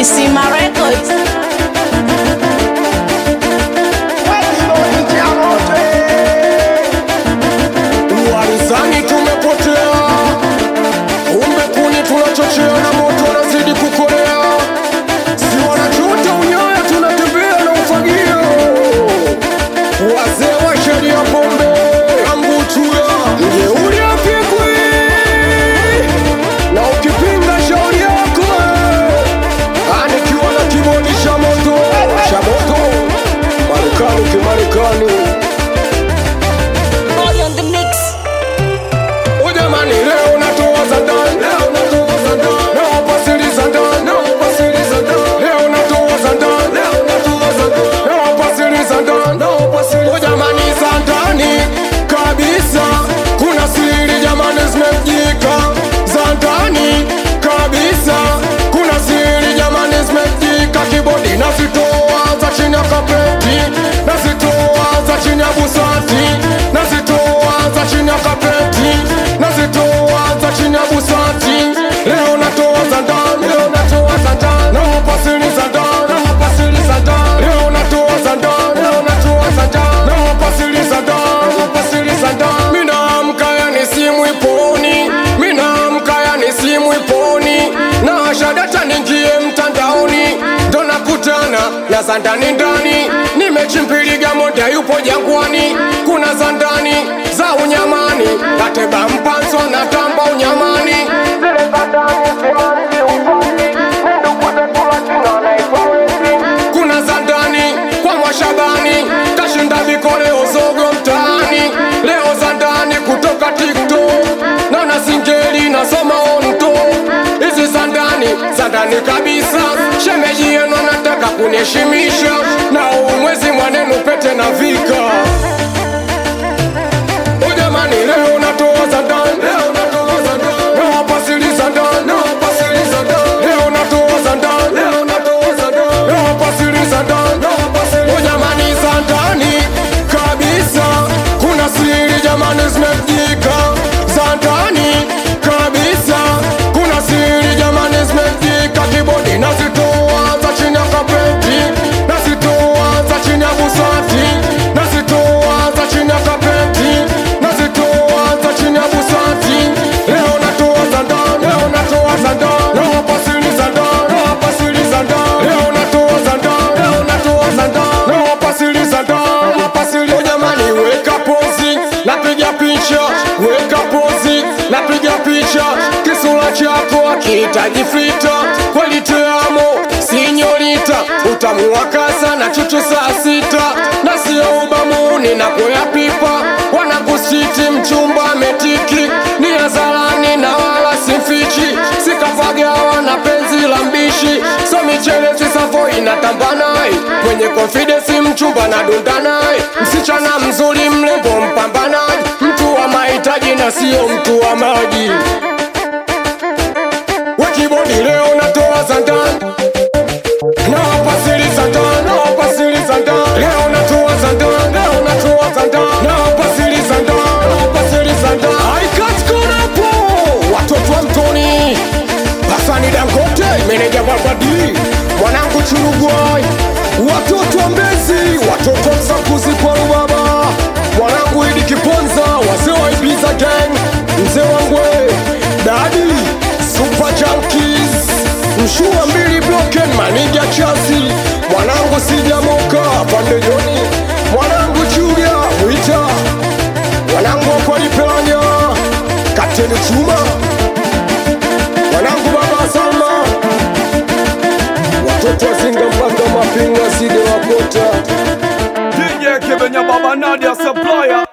Kisima Records. Warizani tumepotea, umbe kuni tunachochea na moto unazidi kukolea, si wanachuta unyoya, tunatembea na ufagio. Wazee wa sheria pombe ambuchuya mjeuri apigwi, na ukipinga shauri yako anikiwa na kibodi cha moto cha moto, Marekani kimarekani Body on the mix. Ujamani leo natoa za ndani, leo natoa za ndani, leo pasili za ndani, leo pasili za ndani, leo natoa za ndani, leo natoa za ndani, leo pasili za ndani, leo pasili. Ujamani za ndani kabisa, kuna siri jamani zimejika za ndani kabisa, kuna siri jamani zimejika, kibodi nazitoa za chini ya kapeti, nazitoa za chini ya busati, nazitoa za chini ya kapeti, nazitoa za chini ya busati. Leo natoa za ndani, leo natoa za ndani, leo pasili za ndani, leo pasili za ndani, leo natoa za ndani, leo natoa za ndani, leo pasili za ndani, leo pasili za ndani. Mimi naamka yani simu iponi, mimi naamka yani simu iponi, na shadata ningie mtandaoni, ndo nakutana na za ndani ndani, nimechimpiliga moja yupo jangwani, kuna za ndani za unyamani, kateba mpanzo na tamba unyamani, zile za ndani simanzi ufani, ndugu zetu Latina naitwa Wezi. kuna za ndani kwa Mwashabani, kashinda vikoleo zogo mtaani, leo za ndani kutoka TikTok, naona singeli nasoma onto, hizi za ndani za ndani kabisa, shemeji yenu anataka kuniheshimisha, na huu mwezi mwanenu pete na vika Ujamani leo natoa za ndani, leo natoa za ndani, leo pasili za ndani, leo pasili za ndani, leo natoa za ndani, leo natoa za ndani, leo pasili za ndani, leo pasili. Ujamani za ndani kabisa, kuna siri jamani zimejika za ndani kabisa, kuna siri jamani zimejika, kibodi nazitoa za chini ya kapeti, nazitoa za chini ya busati, nazitoa za chini ya kapeti, nazitoa za chini ya busati. Leo natoa za ndani, leo natoa za ndani, leo pasili za ndani, leo pasili za ndani, leo natoa za ndani, leo natoa za ndani, leo pasili za ndani, leo pasili. Oh, jamani, weka pozi, napiga picha, weka pozi, napiga picha, kisura chako akihitaji fita, kweli teamo sinyorita, utamu wa kasa na chuchu saa sita, na sio ubamuni na koya pipa, wanakusiti mchumba ametiki, ni hadharani na wala simfichi, sikafagawa na penzi la mbishi, so michele sisafo inatamba naye, kwenye confidence mchumba na dunda naye, msichana mzuri mrembo mpambanaji, mtu wa mahitaji na sio mtu wa maji. Wekibodi leo natoa za ndani na pasili za ndani, na pasili za ndani. Leo natoa za ndani, leo natoa za ndani. Na pasili za ndani, na pasili za ndani. I got caught up, oh. Watoto wa mtoni Hasani Dangote, meneja Barbadi, mwanangu Churugwai, watoto wa Mbezi, watoto wa Msakuzi kwa Rubaba, mwanangu Idi Kiponza, wazee wa Ibiza Gang, mzee wangwe Dadi, Super Junkies, mshua mbili Broken, Maniga Chasi, mwanangu Sijamoka, Pande Joni, mwanangu Julia, Wita, mwanangu Wakwalipelanya, Kapteni Chuma, mwanangu baba Salma, watoto wazinga mpaka mapinga side wakota DJ Kibenya Baba Nadia Supplier